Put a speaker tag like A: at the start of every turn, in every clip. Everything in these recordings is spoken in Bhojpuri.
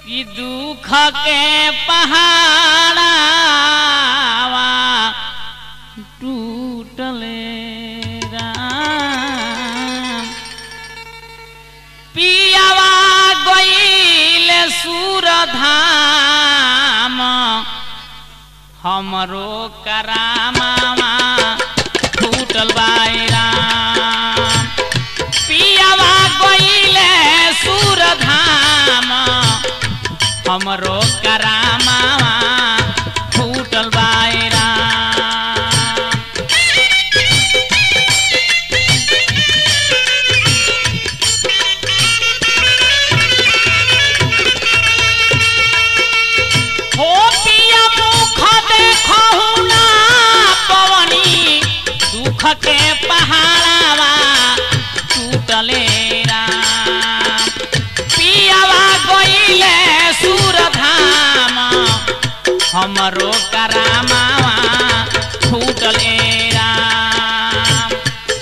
A: कि दुख के पहाड़ावा टूटले राम पियावा गईल सुरधाम हमरो करामावा टूटल बाई राम पियावा गईले सुरधाम हमरो करामावा फूटल बाई राम हो पिया मुख देखहु ना पवनी दुख के पहाड़ावा टूटले राम पियावा गईले सुरधाम हमरो करामावा फूटले राम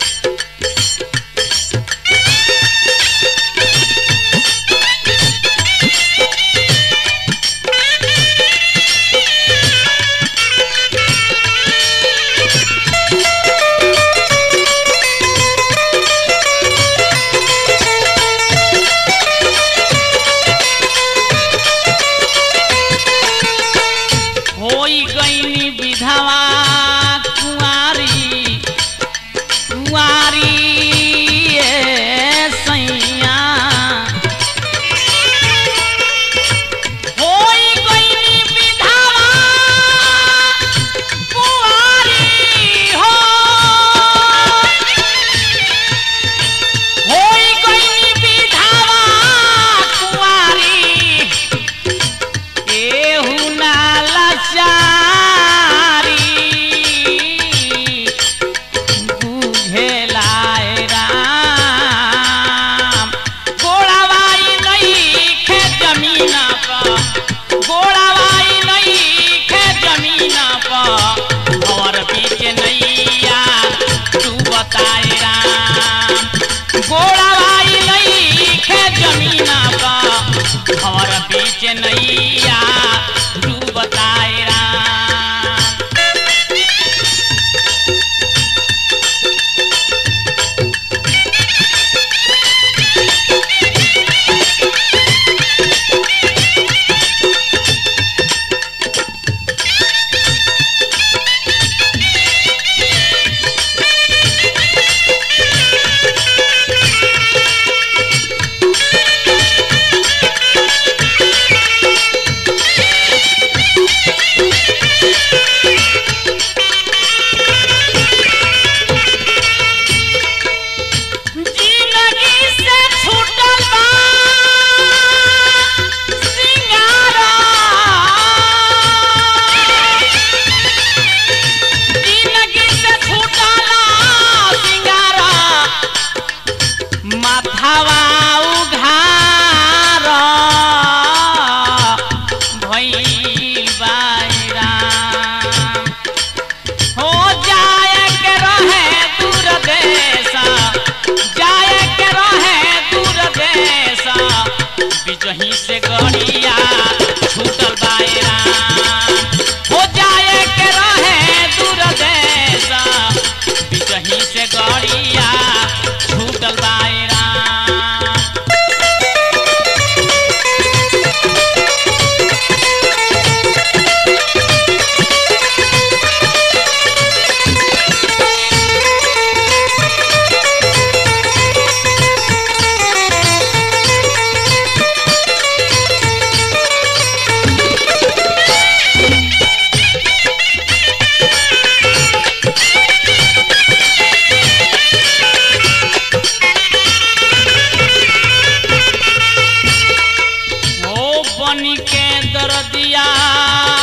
A: होई गईनी विधवा कुंवारी कुंवारी ए सैया होई गईनी विधवा कुंवारी हो होई गईनी विधवा कुंवारी केहू ना लाचारी बुझेलाए राम गोड़ावाई नइखे जमीन पर गोड़ावाई नइखे जमीन पर और बीच नैया तू बताए राम गोड़ावाई नइखे जमीन पर और बीच नैया तू बताए राम जिंदगी से छूटल बा सिंगारा जिंदगी से छूटल सिंगारा माथावा उघार भइल बाई राम हो जाए के रहे दूर देश जाए के रहे दूर देश बिजही से गड़िया छूटल बायरा हो जाए के रहे दूर देश बिजही से गड़िया छूटल बायरा ओ बनी के दरदिया